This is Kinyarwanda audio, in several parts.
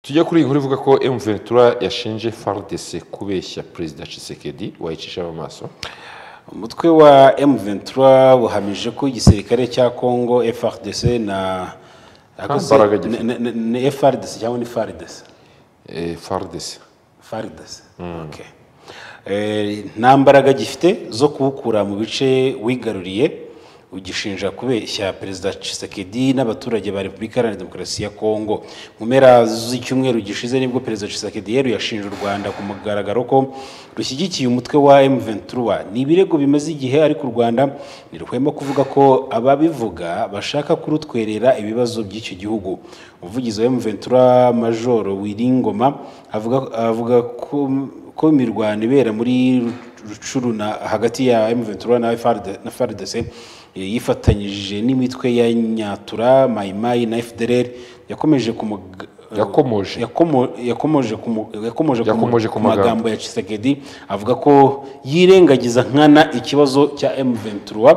tujya kuri iyi nkuru ivuga ko emuventura yashinje faridese kubeshya perezida cisekedi wayicisha mu maso umutwe wa M23 buhamije ko igisirikare cya Congo FRDC na mbaraga gifite. na- na- na- ni FRDC cyangwa ni FARDC faridese FARDC okay Eh, nta mbaraga gifite zo kuwukura mu bice wigaruriye ugishinja kubeshya perezida Tshisekedi n'abaturage ba Repubulika Iharanira Demokarasi ya Kongo mu mpera z'icyumweru gishize nibwo perezida Tshisekedi yeruye yashinje u Rwanda ku mugaragaro ko rushyigikiye umutwe wa M23 ni ibirego bimaze igihe ariko u Rwanda ntirwema kuvuga ko ababivuga bashaka kurutwerera ibibazo by'icyo gihugu umuvugizi wa M23 Major Wiringoma avuga avuga ko ko imirwano ibera muri rucuruna hagati ya M23 na FRD na FARDC eh, yifatanyije n'imitwe ya Nyatura Mayimayi na FDLR yakomeje ku mug- Yakomoje. yakomo- yakomoje ku mu- yakomoje ku mu- Yakomoje ku ku magambo. magambo ya Tshisekedi avuga ko yirengagiza nkana ikibazo cya M23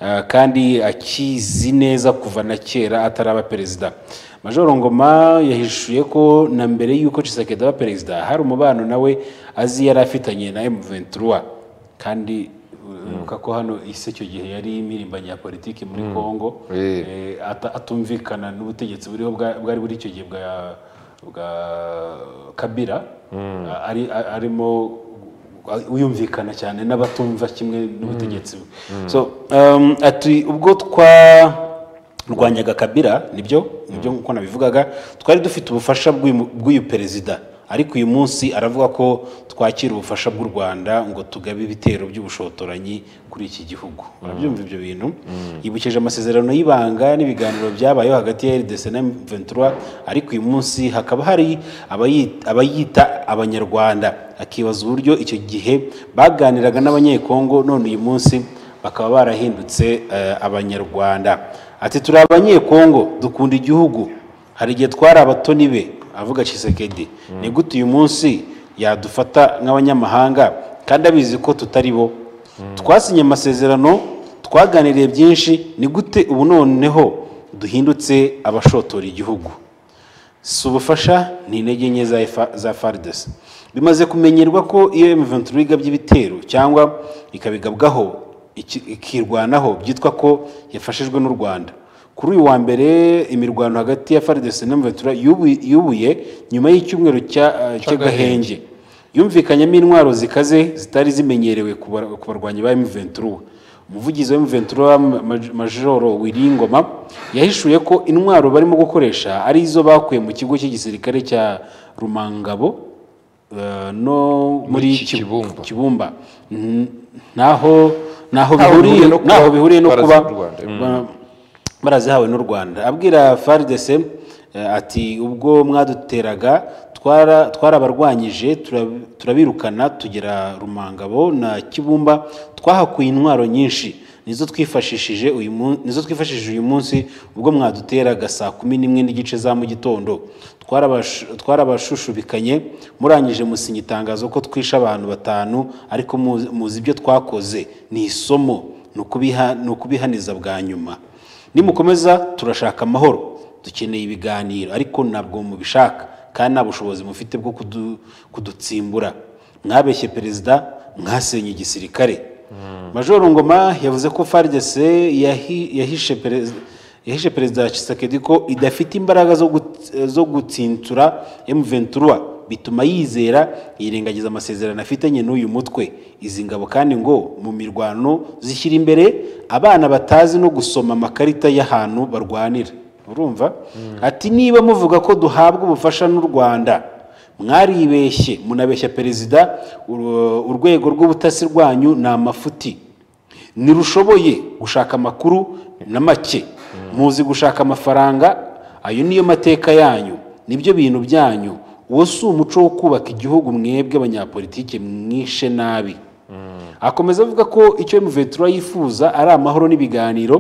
ah, kandi akizi neza kuva na kera ataraba perezida Major Ngoma yahishuye ko na mbere y'uko Tshisekedi aba perezida hari umubano nawe azi yari afitanye na M23 kandi uruka ko hano isi icyo gihe yari imirimbanye ya politiki muri Congo Eh. eh, ata- atumvikana n'ubutegetsi buriho bwa- bwari buri icyo gihe bwa bwa kabira ari a- arimo uyumvikana cyane n'abatumva kimwe n'ubutegetsi so um, ati ubwo twa rwanyaga kabira nibyo nibyo nk'uko nabivugaga twari dufite ubufasha bw'uyu- bw'uyu perezida ariko uyu munsi aravuga ko twakira ubufasha bw'u rwanda ngo tugabe ibitero by'ubushotoranyi kuri iki gihugu urabyumva ibyo bintu yibukije amasezerano y'ibanga n'ibiganiro byabayeho hagati ya rdc na m23 ariko uyu munsi hakaba hari abayi- abayita abanyarwanda akibaza uburyo icyo gihe baganiraga n'abanyekongo none uyu munsi bakaba barahindutse eh, abanyarwanda ati turi abanyekongo dukunda igihugu hari igihe twari abatoni be avuga Tshisekedi ni gute uyu munsi yadufata nk'abanyamahanga kandi abizi ko tutari bo twasinye amasezerano twaganiriye byinshi ni gute ubu noneho duhindutse abashotora igihugu si ubufasha ni intege nke za F- za faridesi bimaze kumenyerwa ko iyo M23 igabye ibitero cyangwa ikabigabwaho iki- ikirwanaho byitwa ko yafashijwe n'u rwanda kuri uyu wa mbere imirwano hagati ya faridesi na M23 yubu- yubuye nyuma y'icyumweru cya- eh, cy'agahenge yumvikanyemo intwaro zikaze zitari zimenyerewe ku bar- ku barwanyi ba M23 umuvugizi wa M23 Maj- Majoro Wiringoma yahishuye ko intwaro barimo gukoresha ari izo bakuye mu kigo cy'igisirikare cya Rumangabo eh, no muri Muri Ki- Kibumba. Kibumba N- naho Ntaho naho bihuriye bihuriye no kuba naho bihuriye no barazi kuba n'u Rwanda. Mm. ba- barazihawe n'u Rwanda abwira FARDC eh, ati ubwo mwaduteraga twara- twarabarwanyije tura- turabirukana tugera Rumangabo na Kibumba twahakuye intwaro nyinshi nizo twifashishije uyu munsi nizo twifashishije uyu munsi ubwo mwaduteraga saa kumi n'imwe n'igice za mu gitondo twarabash- twarabashushubikanye murangije musinya itangazo ko twishe abantu batanu ariko muzi- muzi ibyo twakoze ni isomo ni ukubiha- ni ukubihaniza bwa nyuma nimukomeza turashaka amahoro dukeneye ibiganiro ariko ntabwo mubishaka kandi nta bushobozi mufite bwo kudu- kudutsimbura mwabeshye perezida mwasenye igisirikare major ngoma yavuze ko faridese yahishe perezida yahishe perezida Tshisekedi ko idafite imbaraga zo gut- zo gutsintura M23 bituma yizera yirengagiza amasezerano afitanye n'uyu mutwe izi ngabo kandi ngo mu mirwano zishyira imbere abana batazi no gusoma amakarita y'ahantu barwanira urumva ati niba muvuga ko duhabwa ubufasha n'u Rwanda mwaribeshye munabeshya perezida ur- urwego rw'ubutasi rwanyu ni amafuti ntirushoboye gushaka amakuru na make muzi gushaka amafaranga ayo niyo mateka yanyu nibyo bintu byanyu uwo si umuco wo kubaka igihugu mwebwe abanyapolitike mwishe nabi akomeza avuga ko icyo M23 yifuza ari amahoro n'ibiganiro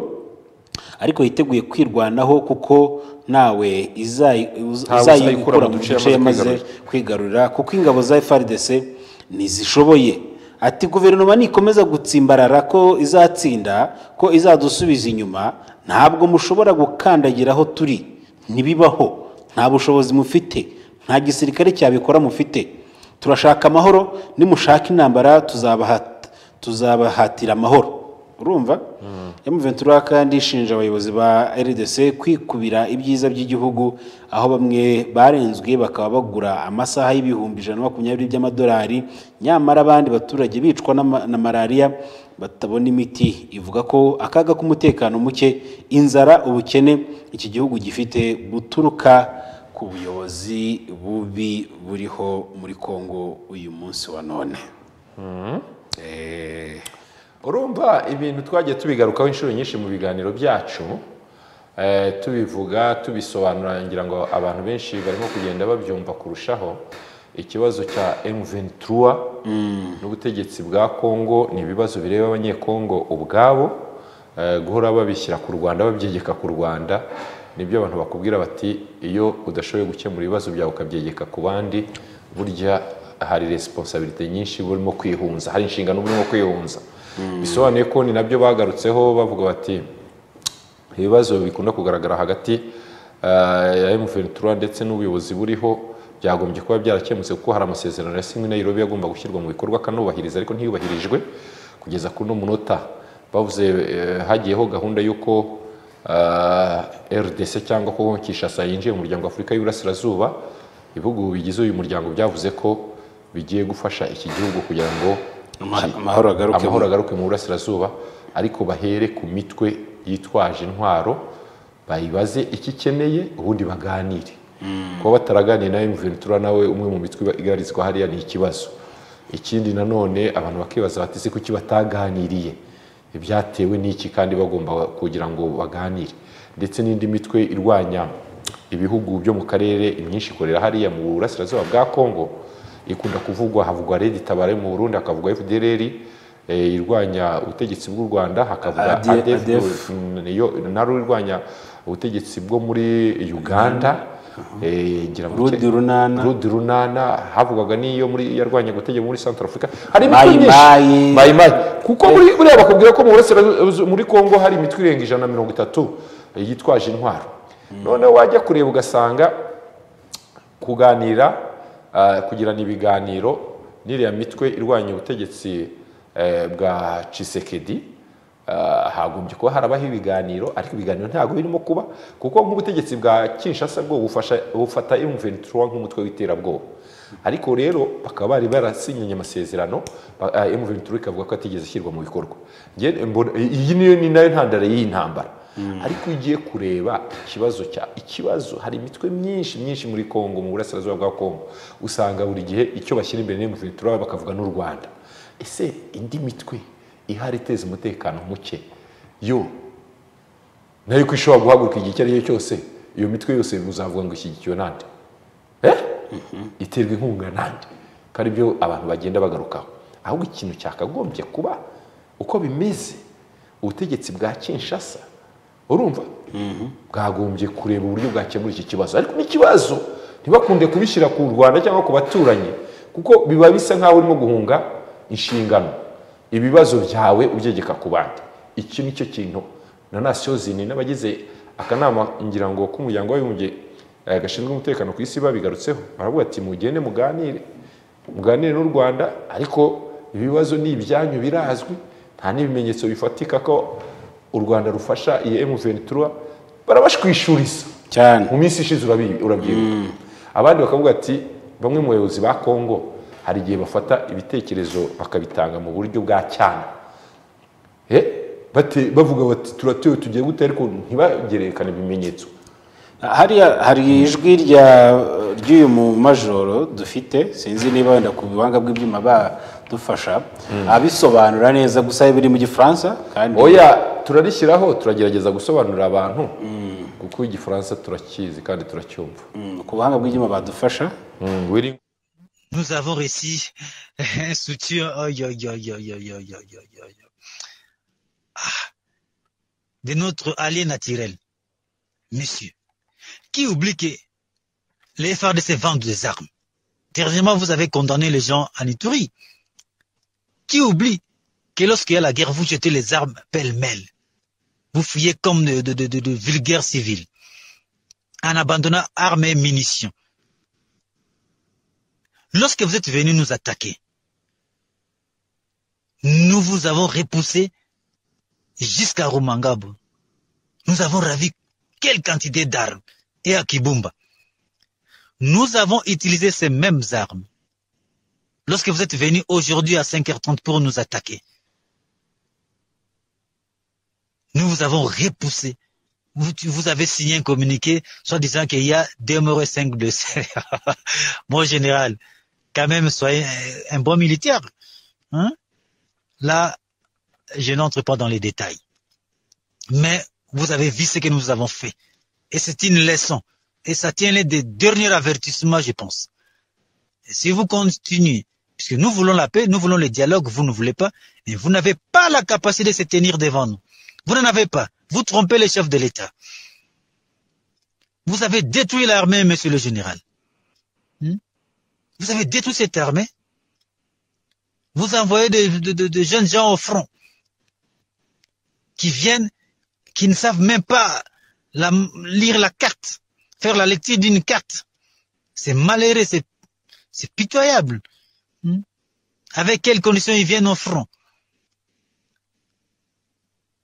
ariko yiteguye kwirwanaho kuko ntawe izayi- uz- Ntawe uzayikura mu duce yamaze yamaze kwigarurira kuko ingabo za FARDC ntizishoboye ati guverinoma nikomeza gutsimbarara ko izatsinda ko izadusubiza inyuma ntabwo mushobora gukandagira aho turi ntibibaho nta bushobozi mufite nta gisirikare cyabikora mufite turashaka amahoro nimushaka intambara tuzabahata tuzabahatira amahoro urumva emuventura kandi ishinja abayobozi ba rdc kwikubira ibyiza by'igihugu aho bamwe barenzwe bakaba bagura amasaha y'ibihumbi ijana na makumyabiri by'amadolari nyamara abandi baturage bicwa n'ama- na malariya batabona imiti ivuga ko akaga k'umutekano muke inzara ubukene iki gihugu gifite buturuka ku buyobozi bubi buriho muri kongo uyu munsi wa none Eh, urumva ibintu twagiye tubigarukaho inshuro nyinshi mu biganiro byacu eh, tubivuga tubisobanura ngira ngo abantu benshi barimo kugenda babyumva kurushaho ikibazo cya M23 n'ubutegetsi bwa Kongo ni ibibazo bireba abanyekongo ubwabo eh, guhora babishyira ku Rwanda babyegeka ku Rwanda nibyo abantu bakubwira bati iyo udashoboye gukemura ibibazo byawe ukabyegeka ku bandi burya hari resiponsabirite nyinshi uba urimo kwihunza hari inshingano uba urimo kwihunza bisobanuye ko ni nabyo bagarutseho bavuga bati ibibazo bikunda kugaragara hagati eh, ya M23 ndetse n'ubuyobozi buriho byagombye kuba byarakemutse kuko hari amasezerano yasinywe na Nairobi yagomba gushyirwa mu bikorwa akanubahiriza ariko ntiyubahirijwe kugeza kuri uno munota bavuze eh, hagiyeho gahunda y'uko eh, RDC cyangwa ko Kinshasa yinjiye mu muryango wa Afurika y'Iburasirazuba ibihugu bigize uyu muryango byavuze ko bigiye gufasha iki gihugu kugira ngo ama- amahoro agaruke amahoro agaruke mu burasirazuba ariko bahere ku mitwe yitwaje intwaro bayibaze icyo ikeneye ubundi baganire kuba bataraganiye nawe mventura nawe umwe mu mitwe iba- igarizwa hariya ni ikibazo ikindi nanone abantu bakibaza bati se kuki bataganiriye ibyatewe n'iki kandi bagomba kugira ngo baganire ndetse n'indi mitwe irwanya ibihugu byo mu karere imyinshi ikorera hariya mu burasirazuba bwa Kongo ikunda kuvugwa havugwa Red Tabara yo mu Burundi hakavugwa FDLR eh, irwanya ubutegetsi bw'u Rwanda hakavuga ADF, ADF, niyo naro irwanya ubutegetsi bwo muri Uganda eh, ngira ngo Rudi Runana. Rudi Runana havugwaga n'iyo muri yarwanya gutegeka muri Central Africa hari Mayi imitwe myinshi. Mayi. Mayi Mayi. kuko muri buriya bakubwira ko mu burasirazuba muri Kongo hari imitwe irenga ijana na mirongo itatu yitwaje intwaro noneho wajya kureba ugasanga kuganira ah, kugirana ibiganiro n'iriya mitwe irwanya ubutegetsi eh, bwa Tshisekedi ah, hagombye kuba harabaho ibiganiro ariko ibiganiro ntabwo birimo kuba kuko nk'ubutegetsi bwa Kinshasa bwo bufasha bufata M23 nk'umutwe w'iterabwoba ariko rero bakaba bari barasinyanye amasezerano ba- ah, M23 ikavuga ko atigeze ashyirwa mu bikorwa Nge- mbona- iyi niyo ni nayo ntandaro y'intambara ariko iyo ugiye kureba ikibazo cya ikibazo hari imitwe myinshi myinshi muri Kongo mu burasirazuba bwa Kongo usanga buri gihe icyo bashyira imbere ni Ventura bakavuga n'u Rwanda ese indi mitwe ihari iteza umutekano muke yo nayo ko ishobora guhaguruka igihe icyo ari cyo cyose iyo mitwe yose uzavuga ngo ishyigikiwe nande eh iterwa inkunga nanjye kandi ibyo abantu bagenda bagarukaho ahubwo ikintu cyakagombye kuba uko bimeze ubutegetsi bwa kinshasa urumva bwagombye kureba uburyo bwakemura iki kibazo ariko n'ikibazo ntibakunde kubishyira ku rwanda cyangwa ku baturanyi kuko biba bisa nk'aho urimo guhunga inshingano ibibazo byawe ubyegeka ku bandi iki ni cyo kintu na nasiyo zini n'abagize akanama ngira ngo k'umuryango w'abibumbye eh, gashinzwe umutekano ku isi babigarutseho baravuga ati mugende muganire muganire n'u rwanda ariko ibibazo ni ibyanyu birazwi nta n'ibimenyetso bifatika ko u rwanda rufasha iyi M23 barabashwishuriza cyane mu minsi ishize urabi- urabyibuka abandi bakavuga ati bamwe mu bayobozi ba kongo hari igihe bafata ibitekerezo bakabitanga mu buryo bwa cyane Eh, bate- bavuga bati turatewe tugiye gute ariko ntibagerekane ibimenyetso hariya hari ijwi rya ry'uyu mumajoro dufite sinzi niba wenda ku buhanga bw'ibyuma badufasha abisobanura neza gusa biri mu gifaransa kandi oya turarishyiraho turagerageza gusobanurira abantu kuko igifaransa turakizi kandi turacyumva Mm, ku buhanga bw'ibyuma badufasha Wiri- Nous avons réussi un soutien. aïe, aïe, aïe, aïe, aïe, aïe, aïe, aïe, aïe. Ah, de notre allié naturel, monsieur, qui oublie que les FARDC vendent des armes. Dernièrement, vous avez condamné les gens en Ituri. Qui oublie que lorsqu'il y a la guerre, vous jetez les armes pêle-mêle. Vous fuyez comme de, de, de, de, de vulgaires civils, en abandonnant armes et munitions. Lorsque vous êtes venus nous attaquer, nous vous avons repoussé jusqu'à Rumangabo. Nous avons ravi quelle quantité d'armes et à Kibumba. Nous avons utilisé ces mêmes armes. Lorsque vous êtes venus aujourd'hui à 5h30 pour nous attaquer, nous vous avons repoussé. Vous, vous avez signé un communiqué, soit disant qu'il y a deux morts et cinq blessés. Mon général, quand même, soyez un bon militaire. Hein? Là, je n'entre pas dans les détails. Mais vous avez vu ce que nous avons fait. Et c'est une leçon. Et ça tient les des derniers avertissements, je pense. Et si vous continuez, puisque nous voulons la paix, nous voulons le dialogue, vous ne voulez pas, et vous n'avez pas la capacité de se tenir devant nous. Vous n'en avez pas. Vous trompez les chefs de l'État. Vous avez détruit l'armée, monsieur le général. Hmm? Vous avez détruit cette armée. Vous envoyez des de, de, de jeunes gens au front qui viennent, qui ne savent même pas la, lire la carte, faire la lecture d'une carte. C'est malheureux, c'est, c'est pitoyable. Hmm? Avec quelles conditions ils viennent au front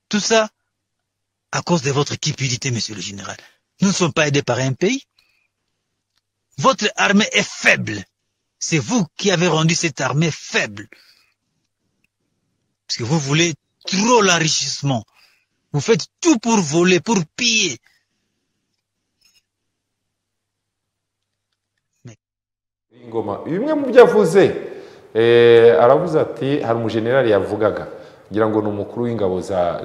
Tout ça à cause de votre cupidité, monsieur le général. Nous ne sommes pas aidés par un pays. Votre armée est faible. C'est vous qui avez rendu cette armée faible. Parce que vous voulez trop l'enrichissement. Vous faites tout pour voler, pour piller. ingoma bimwe mu byo avuze aravuze ati hari umujenerali yavugaga ngira ngo ni umukuru w'ingabo za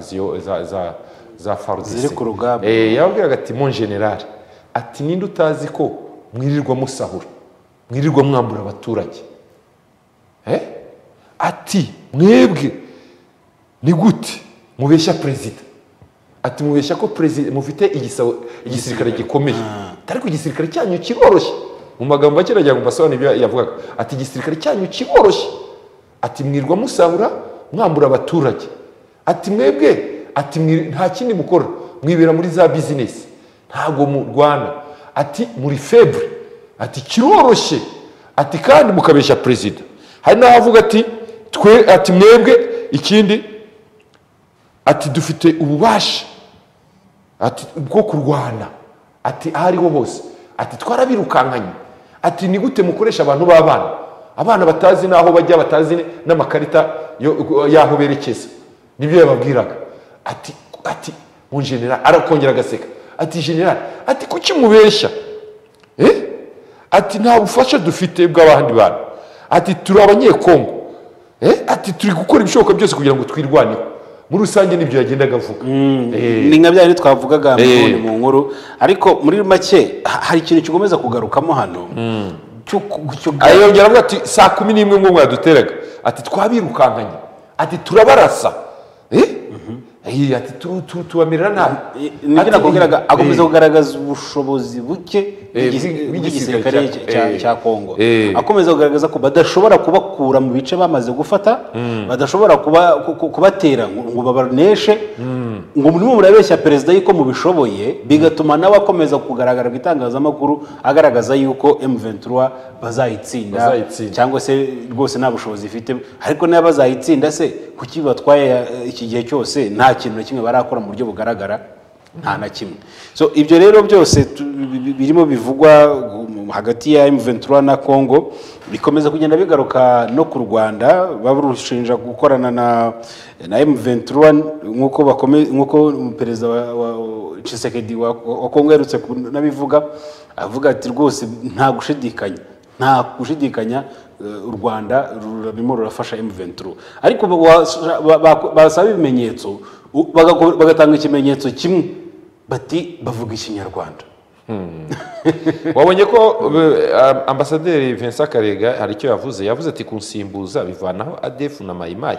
za farudise Ziri ku rugamba. yababwiraga ati mon generale ati ninde utazi ko mwirirwa musahura mwirirwa mwambura abaturage Eh? ati mwebwe ni gute mubeshya perezida ati mubeshya ko perezida mufite igisabo- igisirikare gikomeye ariko igisirikare cyanyu kiroroshye mu magambo make nagira ngo mbasobanure ibyo yavugaga ati igisirikare cyanyu kiroroshye ati mwirwa musahura mwambura abaturage ati mwebwe ati "Mwi- nta kindi mukora mwibera muri za bizinesi ntabwo murwana ati muri febure ati kiroroshye ati kandi mukabeshya perezida hari n'aho avuga ati twe ati mwebwe ikindi ati dufite ububasha ati bwo kurwana ati aho ariho hose ati twarabirukankanye ati ni gute mukoresha abantu b'abana abana batazi n'aho bajya batazi n'amakarita yo- y'aho berekeza nibyo yababwiraga ati ati mu general arakongera agaseka ati general ati kuki mubeshya Eh? ati nta bufasha dufite bw'abandi bantu ati turi abanyekongo Eh? ati turi gukora ibishoboka byose kugira ngo twirwaneho muri rusange nibyo yagendaga avuga Eh. ni nka bya bindi twavugaga Eh. ubundi mu nkuru ariko muri make ha- hari ikintu kigomeza kugarukamo hano cyo ku- cyo- ariyongera avuga ati saa kumi n'imwe ngo mwaduteraga ati twabirukankanye ati turabarasa Eh? Eh, ati tu- tu- tubamerera nabi nibyo Ati, nakubwiraga eh, akomeza kugaragaza ubushobozi buke Eh, bw'igis- bw'igisirikare bw'igisirikare cya- cya eh. cya kongo Eh. akomeza kugaragaza ko badashobora kubakura mu bice bamaze gufata badashobora kuba- ku- ku- kubatera ngo ngo babaneshe ngo murimo murabeshya perezida yuko mubishoboye bigatuma nawe akomeza kugaragara mu itangazamakuru agaragaza yuko M23 bazayitsinda Bazayitsinda. cyangwa se rwose nta bushobozi ifite ariko niba bazayitsinda se kuki batwaye eh, iki gihe cyose nta kintu na kimwe barakora mu buryo bugaragara nta na kimwe so ibyo rero byose tu- bi- bi- birimo bivugwa um, hagati ya M23 na Congo bikomeza kugenda bigaruka no ku Rwanda barushinja gukorana na na M23 nk'uko bakome- nk'uko perezida wa, wa Tshisekedi wa, wa Congo yaherutse kunabivuga avuga ati rwose nta gushidikanya nta gushidikanya eh, u rwanda rurimo rurafasha M23 ariko ba- wa- ba- ba- basaba ibimenyetso u- bagako- bagatanga ikimenyetso kimwe bati bavuga ikinyarwanda wabonye ko eh, am- ambasaderi vincent karega hari icyo yavuze yavuze ati kunsimbuza bivanaho adefu na mayimayi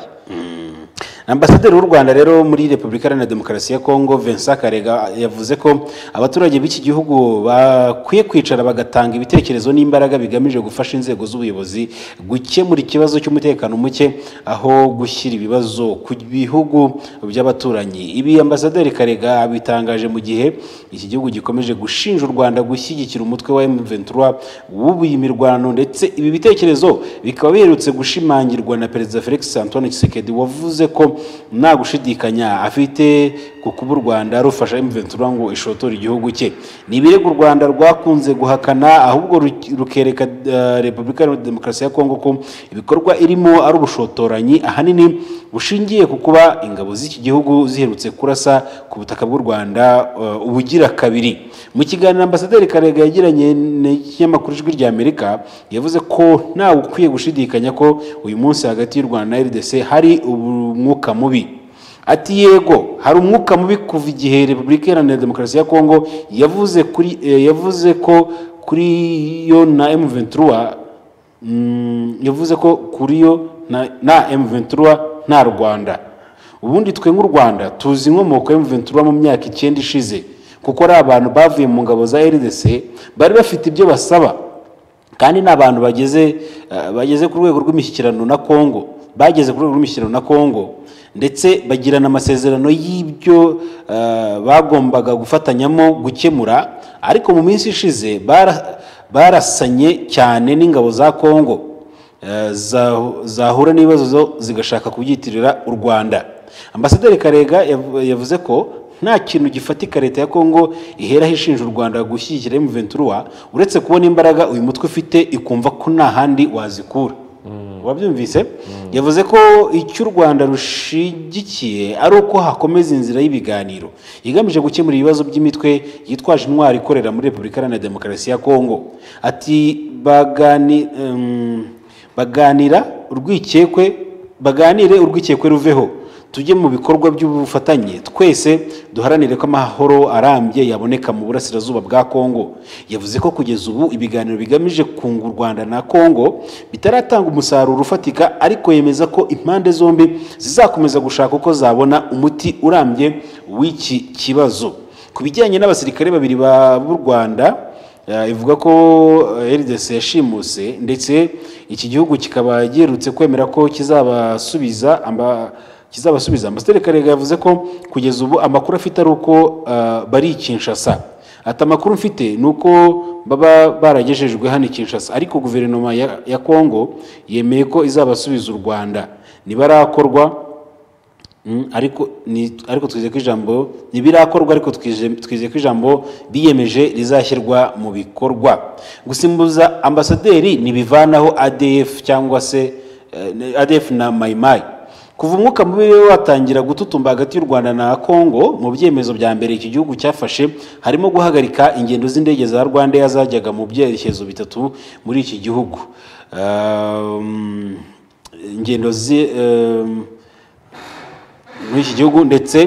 ambasaderi w'u rwanda rero muri repubulika iharanira demokarasi ya kongo vincent karega yavuze ko abaturage b'iki gihugu bakwiye kwicara bagatanga ibitekerezo n'imbaraga bigamije gufasha inzego z'ubuyobozi gukemura ikibazo cy'umutekano muke aho gushyira ibibazo ku bihugu by'abaturanyi ibi ambasaderi karega abitangaje mu gihe iki gihugu gikomeje gushinja u rwanda gushyigikira umutwe wa M23 wubuye imirwano ndetse ibi bitekerezo bikaba biherutse gushimangirwa na perezida felix antoine tshisekedi wavuze ko nta gushidikanya afite ku kuba u rwanda rufasha M23 ngo ishotore igihugu cye ni ibirego u rwanda rwakunze guhakana ahubwo ru- rukereka eh, repubulika iharanira demokarasi ya kongo ko ibikorwa irimo ari ubushotoranyi ahanini bushingiye ku kuba ingabo z'iki gihugu ziherutse kurasa ku butaka bw'u rwanda eh, ubugira kabiri mu kiganiro ambasaderi karega yagiranye n'ikinyamakuru ijwi rya amerika yavuze ko ntawe ukwiye gushidikanya ko uyu munsi hagati y'u rwanda na rdc hari umwuka mubi ati yego hari umwuka mubi kuva igihe repubulika iharanira demokarasi ya kongo yavuze kuri eh, yavuze ko kuri yo na m23 mm, yavuze ko kuri yo na, na m23 nta rwanda ubundi twe nk'u rwanda tuzi inkomoko ya mventura mu myaka icyenda ishize kuko ari abantu bavuye mu ngabo za rdc bari bafite ibyo basaba kandi ni abantu bageze eh, bageze ku rwego rw'imishyikirano na kongo bageze ku rwego rw'imishyikirano na kongo ndetse bagirana amasezerano y'ibyo eh, bagombaga gufatanyamo gukemura ariko mu minsi ishize bara- barasanye cyane n'ingabo za kongo Eh, za- zahura n'ibibazo zo- zigashaka kubyitirira u rwanda ambasaderi karega yavu- yavuze ko nta kintu gifatika leta ya kongo iheraho ishinja u rwanda gushyigikira M23 uretse kubona imbaraga uyu mutwe ufite ikumva ko nta handi wazikura wabyumvise yavuze ko icyo u rwanda rushigikiye ari uko hakomeza inzira y'ibiganiro igamije gukemura ibibazo by'imitwe yitwaje intwari ikorera muri repubulika iharanira demokarasi ya kongo ati bagani em, baganira urwikekwe baganire urwikekwe ruveho tujye mu bikorwa by'ubufatanye twese duharanire ko amahoro arambye yaboneka mu burasirazuba bwa kongo yavuze ko kugeza ubu ibiganiro bigamije kunga u rwanda na kongo bitaratanga umusaruro ufatika ariko yemeza ko impande zombi zizakomeza gushaka uko zabona umuti urambye w'iki kibazo ku bijyanye n'abasirikare babiri ba- b'u rwanda Eh, ivuga ko eh, rdc yashimuse ndetse iki gihugu kikaba giherutse kwemera ko kizabasubiza amba kizabasubiza ambasaderi karega yavuze ko kugeza ubu amakuru afite ari uko eh, bari i kinshasa ati amakuru mfite ni uko baba baragejejwe hano i kinshasa ariko guverinoma ya, ya kongo yemeye ko izabasubiza u rwanda ntibarakorwa Mm, ariko ni- ariko twizeye ko ijambo ntibirakorwa ariko twije- twizeye ko ijambo biyemeje rizashyirwa mu bikorwa gusimbuza ambasaderi ntibivanaho adf cyangwa se eh, ne- adf na mayimayi kuva umwuka mubi rero watangira gututumba hagati y'u rwanda na kongo mu byemezo bya mbere iki gihugu cyafashe harimo guhagarika ingendo z'indege za rwandair zajyaga mu byerekezo bitatu muri iki gihugu Um, ingendo zi- um, muri iki gihugu ndetse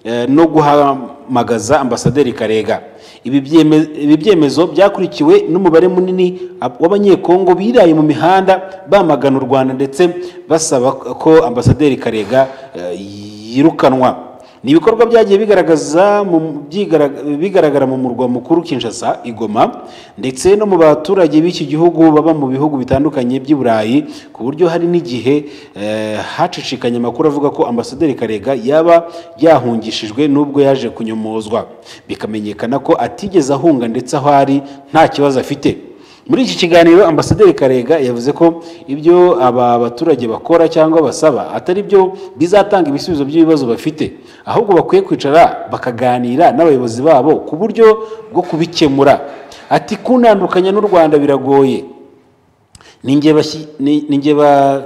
eh, no guhamagaza ambasaderi karega ibi byeme- ibi byemezo byakurikiwe n'umubare munini ab- w'abanyekongo biraye mu mihanda bamagana u rwanda ndetse basaba ko ambasaderi karega eh, yirukanwa ni ibikorwa byagiye bigaragaza mu- byigaraga- bigaragara mu murwa mukuru kinshasa igoma ndetse no mu baturage b'iki gihugu baba mu bihugu bitandukanye by'i burayi ku buryo hari n'igihe eh, hacicikanye amakuru avuga ko ambasaderi karega yaba yahungishijwe n'ubwo yaje kunyomozwa bikamenyekana ko atigeze ahunga ndetse aho ari nta kibazo afite muri iki kiganiro ambasaderi karega yavuze ko ibyo aba baturage bakora cyangwa basaba atari byo bizatanga ibisubizo by'ibibazo bafite ahubwo bakwiye kwicara bakaganira n'abayobozi babo ku buryo bwo kubikemura ati kuntandukanya n'u rwanda biragoye ninjye bashyi- ni- ninjye ba-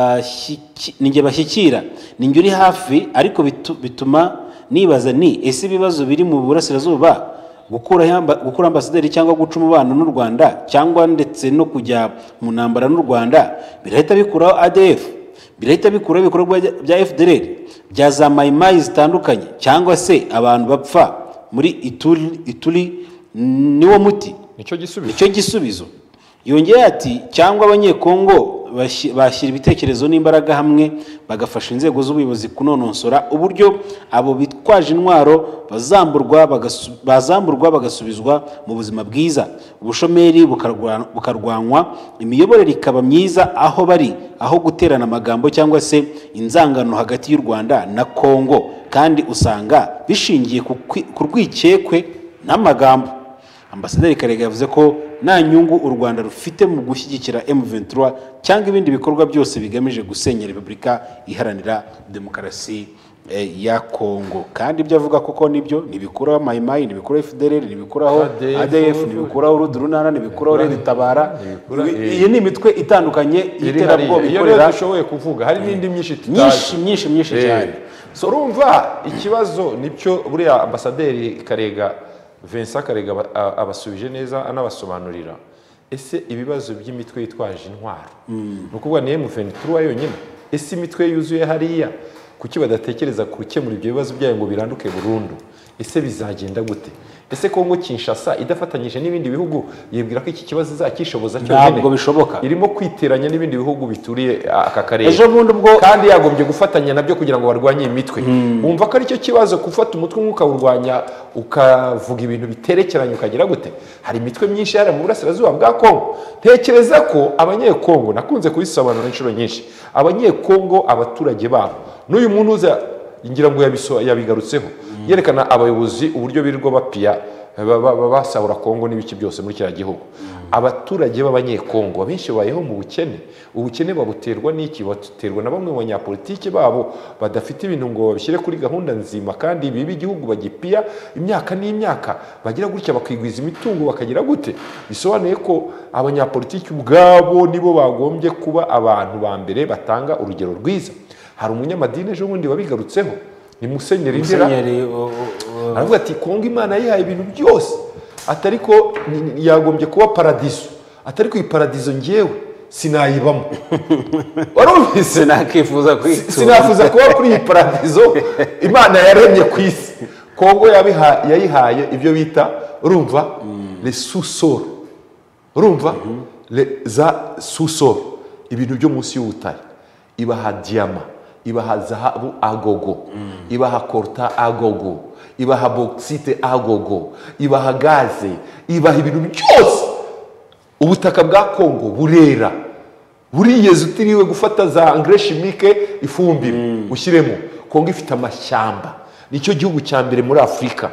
bashyiki- ninjye bashyikira ninjye uri hafi ariko bitu- bituma nibaza ni ese ibibazo biri mu burasirazuba gukuraho amba- gukura ambasaderi cyangwa guca umubano n'u rwanda cyangwa ndetse no kujya mu ntambara n'u rwanda birahita bikuraho adf birahita bikuraho ibikorwa bya- bya fdr bya za mayimayi zitandukanye cyangwa se abantu bapfa muri ituri, ituri niwo muti nicyo gisubizo nicyo gisubizo yongeye ati cyangwa abanyekongo bashi- bashyira ibitekerezo n'imbaraga hamwe bagafasha inzego z'ubuyobozi kunonosora uburyo abo bitwaje intwaro bazamburwa bagasu- bazamburwa bagasubizwa mu buzima bwiza ubushomeri bukarwa- bukarwanywa imiyoborere ikaba myiza aho bari aho guterana amagambo cyangwa se inzangano hagati y'u rwanda na kongo kandi usanga bishingiye ku kwi- ku rwikekwe n'amagambo ambasaderi karega yavuze ko nta nyungu u rwanda rufite mu gushyigikira M23 cyangwa ibindi bikorwa byose bigamije gusenya repubulika iharanira demokarasi eh, ya kongo kandi ibyo avuga kuko nibyo ntibikuraho mayimayi ntibikuraho fdrr ntibikuraho ADF, adf ntibikuraho urudurunana ntibikuraho red tabara ntibikura- Ibi- iyi ni imitwe itandukanye iri hariya y'iterabwoba iyo niyo ikorera dushoboye kuvuga hari n'indi myinshi myinshi tutazi myinshi myinshi cyane Eh, so urumva ikibazo nicyo buriya ambasaderi karega vincent karega aba- a- abasubije neza anabasobanurira ese ibibazo by'imitwe yitwaje intwaro ni ukuvuga ni emuventura yonyine ese imitwe yuzuye hariya kuki badatekereza gukemura ibyo bibazo byayo ngo biranduke burundu ese bizagenda gute ese kongo kinshasa idafatanyije n'ibindi bihugu yibwira ko iki kibazo izakishoboza cyonyine ntabwo bishoboka irimo kwiteranya n'ibindi bihugu bituriye aka karere ejo bundi ubwo kandi yagombye gufatanya nabyo kugira ngo barwanye imitwe wumva ko aricyo kibazo gufata umutwe umwe ukawurwanya ukavuga ibintu biterekeranye ukagera gute hari imitwe myinshi yari mu burasirazuba bwa kongo ntekereza ko abanyekongo nakunze kubisobanura inshuro nyinshi abanyekongo abaturage babo n'uyu muntu uza ngira ngo yabiso- yabigarutseho yerekana abayobozi uburyo birirwa bapiya ba- ba- ba- basahura kongo n'ibiki byose muri kiriya gihugu abaturage b'abanyekongo abenshi babayeho mu bukene ubukene babuterwa n'iki babuterwa na bamwe mu banyapolitiki babo badafite ibintu ngo babishyire kuri gahunda nzima kandi biba igihugu bagipiya imyaka n'imyaka bagira gutya bakigwiza imitungo bakagira gute bisobanuye ko abanyapolitiki ubwabo nibo bagombye kuba abantu ba mbere batanga urugero rwiza hari umunyamadini ejo bundi wabigarutseho ni musenyeri ndera musenyeri o- o- o- aravuga ati kongo imana yihaye ibintu byose atari ko ni- ni- yagombye kuba paradiso atari ko iyi paradiso ngewe sinayibamo warumvise sinakifuza Si- kwitura sinafuza kuba kuri iyi paradizo imana yaremye ku isi kongo yabiha- yayihaye ibyo bita urumva resusoro urumva Le- za susoro ibintu byo munsi y'ubutare ibaha diyama ibaha zahabu agogo ibaha koruta agogo ibaha bokisite agogo ibaha gaze ibaha ibintu byose ubutaka bwa kongo burera buriyeze utiriwe gufata za engrais chimique ifumbire ushyiremo kongo ifite amashyamba nicyo gihugu cya mbere muri afurika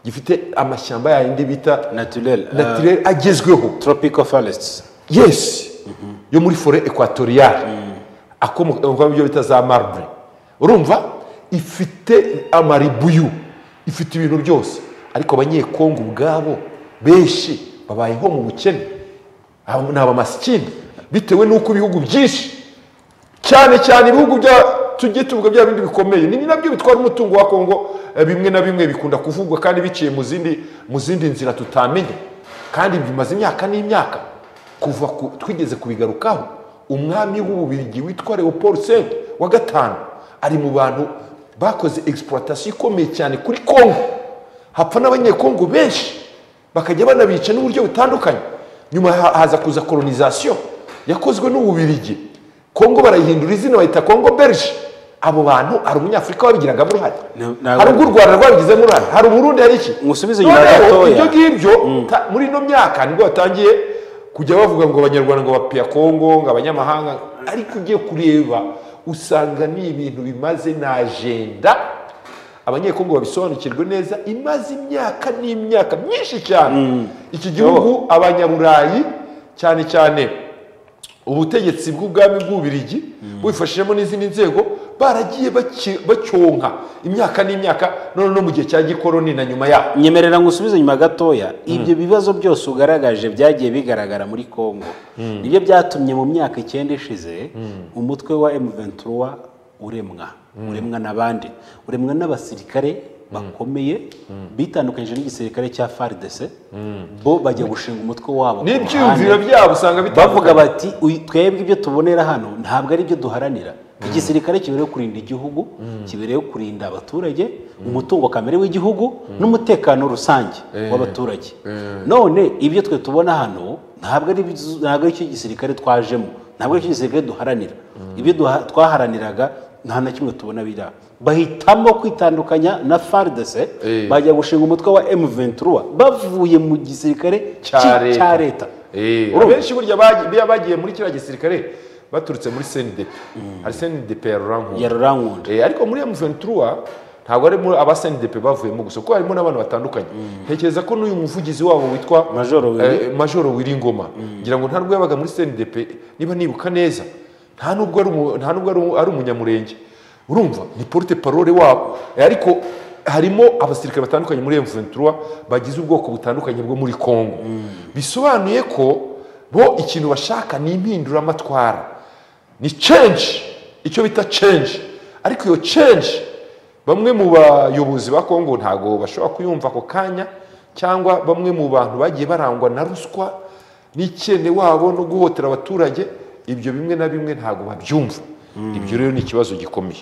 gifite amashyamba yayindi bita naturel eh, naturel agezweho tropical forests yes yo muri fore ekwatoriyari akomoka byo bita za marbre urumva ifite amaribuyu ifite ibintu byose ariko abanyekongo ubwabo benshi babayeho mu bukene Aba- ni abamasikini bitewe n'uko ibihugu byinshi cyane cyane ibihugu bya tujye tuvuga bya bindi bikomeye ni nabyo bitwara umutungo wa kongo eh, bimwe na bimwe bikunda kuvugwa kandi biciye mu zindi mu zindi nzira tutamenye kandi bimaze imyaka n'imyaka kuva ku, twigeze kubigarukaho umwami w'ububirigi witwa leopold sent wa gatanu ari mu bantu bakoze exploitation ikomeye cyane kuri kongo hapfa n'abanyekongo benshi bakajya banabica n'uburyo butandukanye nyuma ha- haza kuza kolonizasiyo yakozwe n'ububirigi kongo barayihindura izina bayita kongo belge abo bantu hari umunyafurika wabigiragamo uruhare Na- ntabwo- hari ubwo u rwanda rwabigizemo uruhare hari uburundi hari iki Musubize inyuma Noneho gatoya. ibyo ngibyo ta- muri ino myaka nibwo batangiye kujya bavuga ngo abanyarwanda ngo bapiya kongo ngo abanyamahanga ariko ugiye kureba usanga ni ibintu bimaze na ajenda abanyekongo babisobanukirwe neza imaze imyaka n'imyaka myinshi cyane iki gihugu abanyaburayi cyane cyane ubutegetsi bw'ubwami bw'ubirigi bubifashijemo n'izindi nzego baragiye baki- bacyonka imyaka n'imyaka none no mu gihe cya gikoroni na nyuma yaho nyemerera ngusubize nyuma gatoya ibyo bibazo byose ugaragaje byagiye bigaragara muri congo nibyo byatumye mu myaka icyenda ishize umutwe wa M23 uremwa uremwa n'abandi uremwa n'abasirikare bakomeye bitandukanyije n'igisirikare cya FARDC bo bajya gushinga umutwe wabo ku n'ibyiyumviro ruhande. byabo usanga bavuga bitandukanye bati "Uyu- twebwe ibyo tubonera hano ntabwo ari byo duharanira igisirikare kibereyeho kurinda igihugu kibereyeho kurinda abaturage umutungo kamere w'igihugu n'umutekano rusange w'abaturage none ibyo twe tubona hano ntabwo ari byo- ntabwo ari cyo gisirikare twajemo ntabwo ari cyo gisirikare duharanira ibyo duha- twaharaniraga nta na kimwe tubona biriya bahitamo kwitandukanya na faridese Eh. bajya gushinga umutwe wa M23 bavuye mu gisirikare Cya cya- leta. cya leta Eh, Urumva? abenshi burya bagi- biya bagiye muri kiriya gisirikare baturutse muri cndp hari cndp ya rurankundo ya rurankunda Eh, ariko muri M23 ntabwo ari muri aba CNDP bavuyemo gusa kuko harimo n'abantu batandukanye ntekereza ko n'uyu muvugizi wabo witwa Majoro Willy. eh, Majoro Wiringoma ngira ngo nta nubwo yabaga muri CNDP niba nibuka neza nta nubwo ari umu- nta nubwo ari umu- ari umunyamurenge urumva ni porte parole wabo Eh, ariko harimo abasirikare batandukanye muri M23 bagize ubwoko butandukanye bwo muri Congo bisobanuye ko bo ikintu bashaka ni impinduramatwara ni change icyo bita change ariko iyo change bamwe mu bayobozi ba kongo ntabwo bashobora kuyumva ako kanya cyangwa bamwe mu bantu bagiye barangwa na ruswa n'icyene wabo no guhotera abaturage ibyo bimwe na bimwe ntabwo babyumva ibyo rero ni ikibazo gikomeye